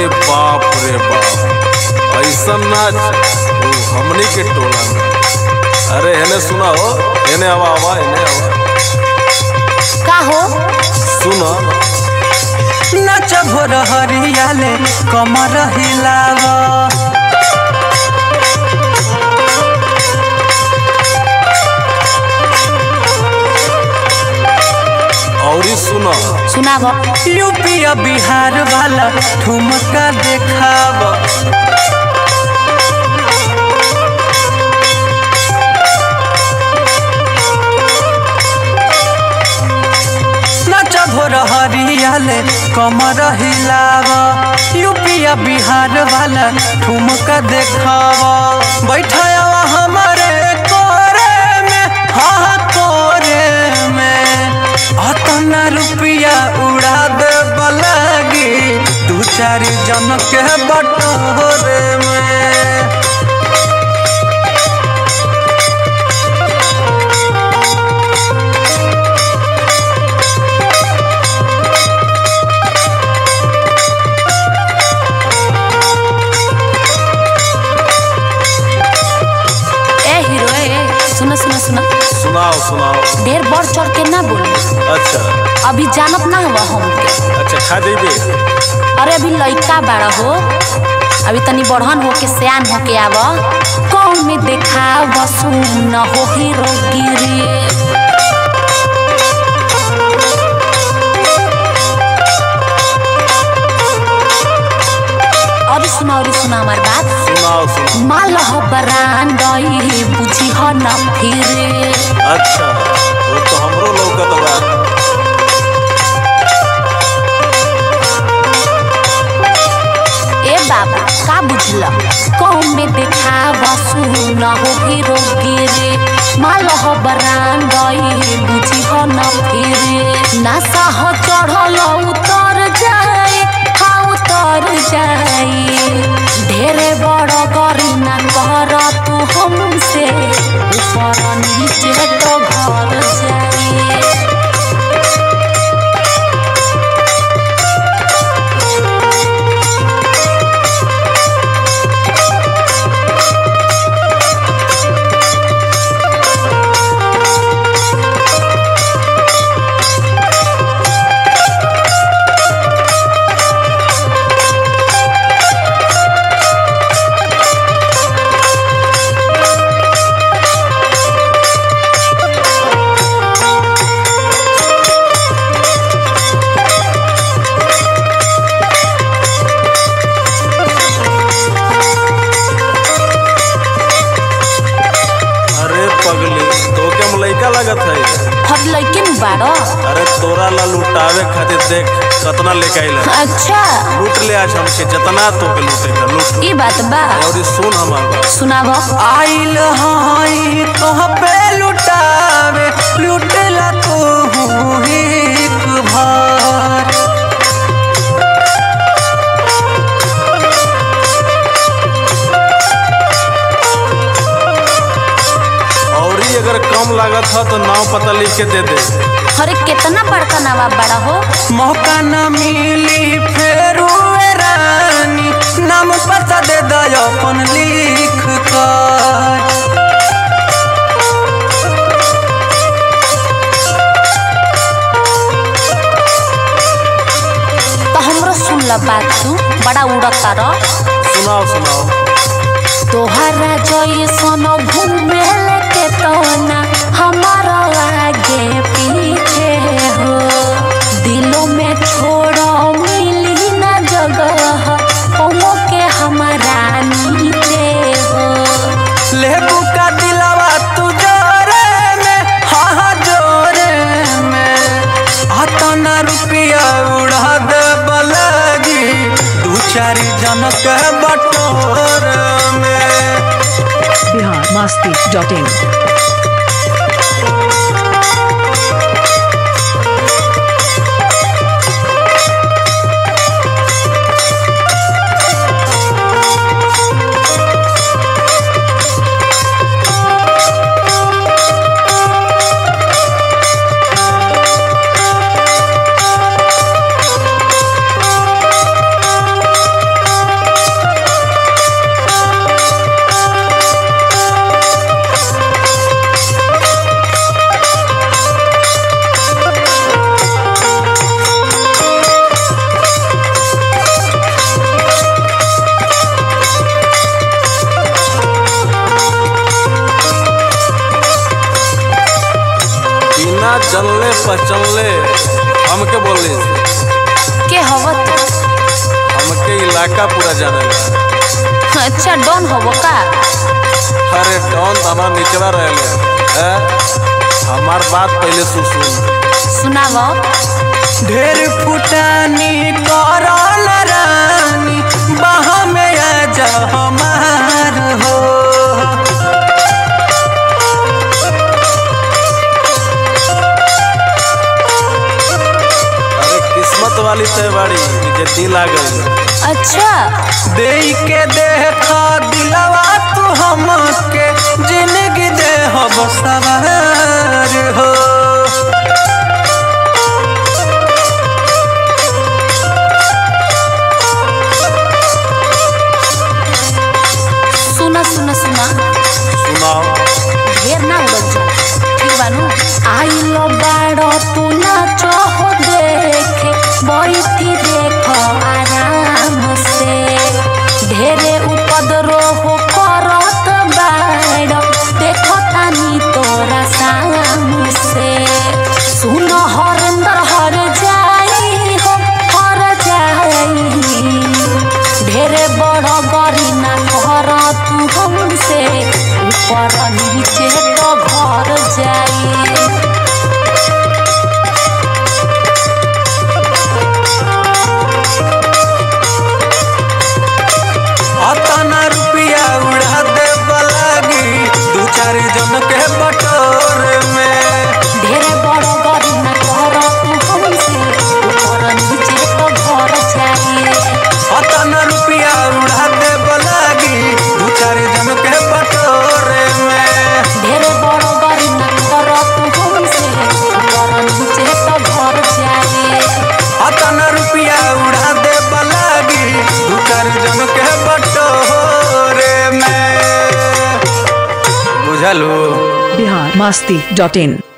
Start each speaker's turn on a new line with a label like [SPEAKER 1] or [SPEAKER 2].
[SPEAKER 1] अरे बाप रे बाप ऐसा नाच वो हमनी के टोला में अरे हेने सुना हो हेने आवा आवा हेने आवा
[SPEAKER 2] का हो
[SPEAKER 1] सुना
[SPEAKER 3] नाच भोर हरियाले कमर हिलाव
[SPEAKER 1] और ही सुना
[SPEAKER 2] सुनाब
[SPEAKER 3] यूपी आ बिहार वाला ठुमका देखाव नाच भोर हरियाले कमर हिलाव यूपी आ बिहार वाला ठुमका देखाव बैठावा हमारे कोरे में हाँ कोरे में अतना रुपया उड़ा दे बलगी दू चार जन के बटोरे में
[SPEAKER 2] ए हीरो ए सुनो सुनो सुनो
[SPEAKER 1] सुनाओ सुनाओ
[SPEAKER 2] ढेर बढ़ चढ़ के ना बोल
[SPEAKER 1] अच्छा
[SPEAKER 2] अभी जानत ना हुआ हमके
[SPEAKER 1] अच्छा खा देबे
[SPEAKER 2] अरे अभी लइका बाड़ा हो अभी तनी बढ़न हो के सियान हो के आव कौन में देखा सुन हो हीरो गिरी और सुना और सुना हमार बात
[SPEAKER 1] सुनाओ सुनाओ
[SPEAKER 2] माल हो बरांडई बुझी हो न फिरे
[SPEAKER 1] अच्छा वो तो हमरो लौकत बा
[SPEAKER 2] ए बाबा का बुझल कौन में देखा सुन हो हीरो गिरे माल हो बरांडई बुझी हो न फिरे नासा हो चढ़ल उतर जाए हाँ उतर जाए ढेरे बड़ करी ना कर तू हमसे ऊपर नीचे तो घर जाए
[SPEAKER 1] अरे पगली तो के हम लइका लगत है
[SPEAKER 2] हर लइके में बाड़ो
[SPEAKER 1] अरे तोरा ला लुटावे खातिर देख कतना लेके आइल
[SPEAKER 2] अच्छा
[SPEAKER 1] लूट ले आज हमके जितना तो के लूटे का लूट
[SPEAKER 2] ई बात बा
[SPEAKER 1] और ये सुन हमार बात
[SPEAKER 2] सुनाब
[SPEAKER 3] आइल हई तोह पे लुटावे लुटला तू एक भर
[SPEAKER 1] और ही अगर कम लागत है तो नाम पता लिख के दे दे
[SPEAKER 2] अरे कितना बड़का नवाब बड़ा हो
[SPEAKER 3] मौका न मिली फेरू ए रानी नाम पता दे दो अपन लिख कर
[SPEAKER 2] तो हमरो सुन ल बात तू बड़ा उड़ता र
[SPEAKER 1] सुनाओ सुनाओ
[SPEAKER 2] तोहरा जैसन घूमे के तोना हमारा आगे पीछे हो दिलों में छोड़ो मिली ना जगह ओमो के हमारा नीचे हो
[SPEAKER 3] लेबू का दिलावा तू जोरे में हाँ हाँ जोरे में अतना रुपया उड़ा दे बलगी दू चार जन के बटोर में
[SPEAKER 4] बिहार मस्ती डॉट इन
[SPEAKER 1] पहचानले हमके बोली
[SPEAKER 2] के हव तू
[SPEAKER 1] हमके इलाका पूरा जाने
[SPEAKER 2] अच्छा डॉन हव का
[SPEAKER 1] अरे डॉन तो हमारा निचला रहे हैं हमार बात पहले सुन सुन
[SPEAKER 2] सुनाव
[SPEAKER 3] ढेर फुटानी करल रानी बाह में आ जा हमार हो
[SPEAKER 1] अरे किस्मत वाली तय बाड़ी कि जे दिल आ गई
[SPEAKER 2] अच्छा
[SPEAKER 3] दे के देखा दिलवा तू हमके जिंदगी दे हम सवार हो
[SPEAKER 2] सुना सुना सुना
[SPEAKER 1] सुनाओ
[SPEAKER 2] ढेर ना उड़ल जा ठीक बानू आइल बाड़ो तू नाच हो देखे बैठी देख आराम से ढेरे उपद्रो हो करत बाड़ो देखो तानी तोरा साम से सुन हरेंद्र हर जाई हो हर जाई ढेरे बड़ गरी ना घर तू हमसे ऊपर नीचे तो घर जाई
[SPEAKER 3] अतना रुपया उड़ा दे लागी दू चार जन के बटोरे में
[SPEAKER 2] ढेरे बड़ गरी ना घर तू हमसे ऊपर नीचे तो घर जाई
[SPEAKER 3] अतना रुपया उड़ा दे लागी दू चार जन के बटोरे में
[SPEAKER 2] ढेरे बड़ गरी ना घर तू हमसे ऊपर नीचे तो घर जाई
[SPEAKER 3] अतना रुपया उड़ा दे लागी दू चार जन के बटोरे में बुझल हो
[SPEAKER 4] बिहार मस्ती डॉट इन